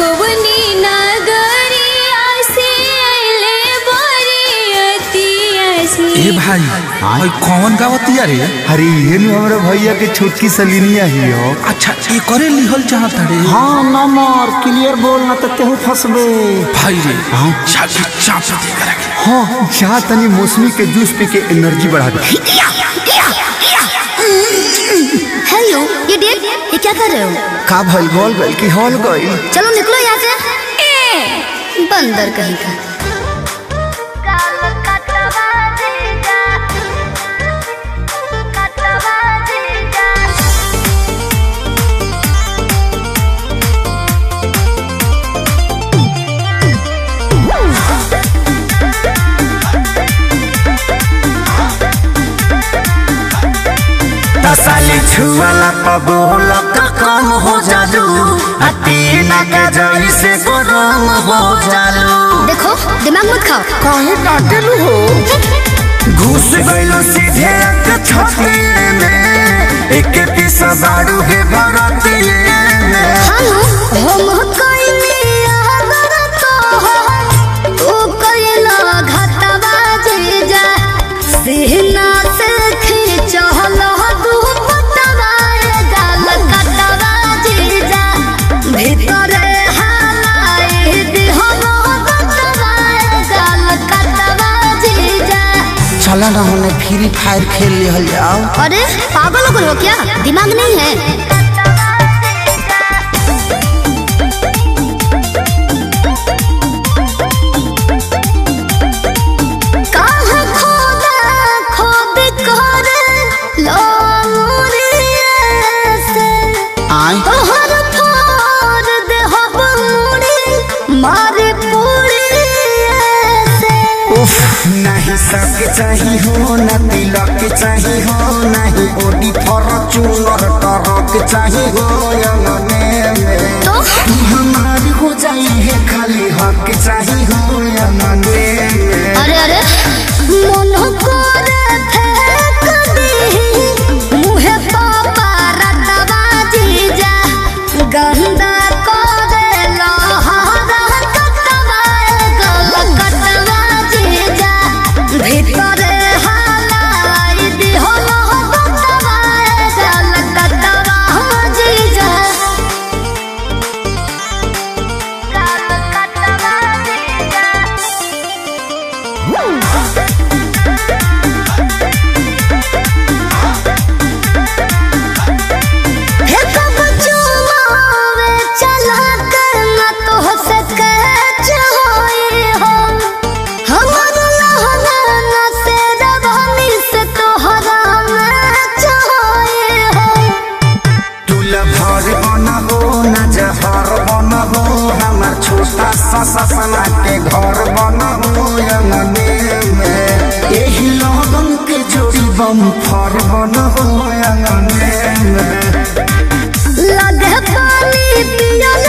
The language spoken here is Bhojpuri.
कवनी नगरिया से अइले बरियतिया से ए भाई भाई कौन गावतिया रे अरे ये नु हमरा भैया के छोटकी सलीनिया ही हो अच्छा ये करे लिहल चाहत रे हाँ नंबर क्लियर बोल ना तो तेहू फंसबे भाई रे छाती चाप दे कर हाँ जहाँ तनी मौसमी के जूस पी के एनर्जी बढ़ा दे हेलो ये डेट ये क्या कर रहे हो का भइल बोल गइल कि हॉल गइल चलो निकलो यहाँ से ए, बंदर कहीं का तसाली छुआला पबोल का कम हो जालू अतीना के जई से गरम हो जालू देखो दिमाग मत खाओ काहे डांटेलू हो घुस गइलो सीधे एक छते में एक पीस बाड़ू है भरतिए में हानो हम कइले अगर तो तू कइला घटवा जे जा सेहना से खींचल दू पटवा गाल कटवा जे जा भीतर हालाए दिहल गटवा गाल कटवा जे जा चला ना होने फ्री फायर खेल लिहल जाओ अरे पागल हो गए हो क्या दिमाग नहीं है कहाँ खोदा खोद कर लो मुरिया से आए तोहर फोड़ देहब मुड़ी मारे पुड़िया से उफ नहीं सब चाहिए हो न तिलक चाहिए हो नहीं ओडी फॉर्चूनर टरक चाहिए हो यंगने में तो हमारी हो जाई है खाली हक चाहिए हो यंगने में अरे अरे मन करे फेंक दी मुहे पापा रटवा जीजा गंदा करे लहरा कटवा गल कटवा जीजा भीतर हालाई दिहल कटवा गल कटवा जीजा गल कटवा जीजा हे कब चुमावे चला कर न तो से कच होए हो हमर लहंगा न से रवानी से तोहरा मैच होए हो तुल भर बन हो न जहर बन हो हमार छोटा सा सपना के घर बन हो यंगने में यही लगन के जोड़ी बम फर बन हो यंगने में लगे पानी पियल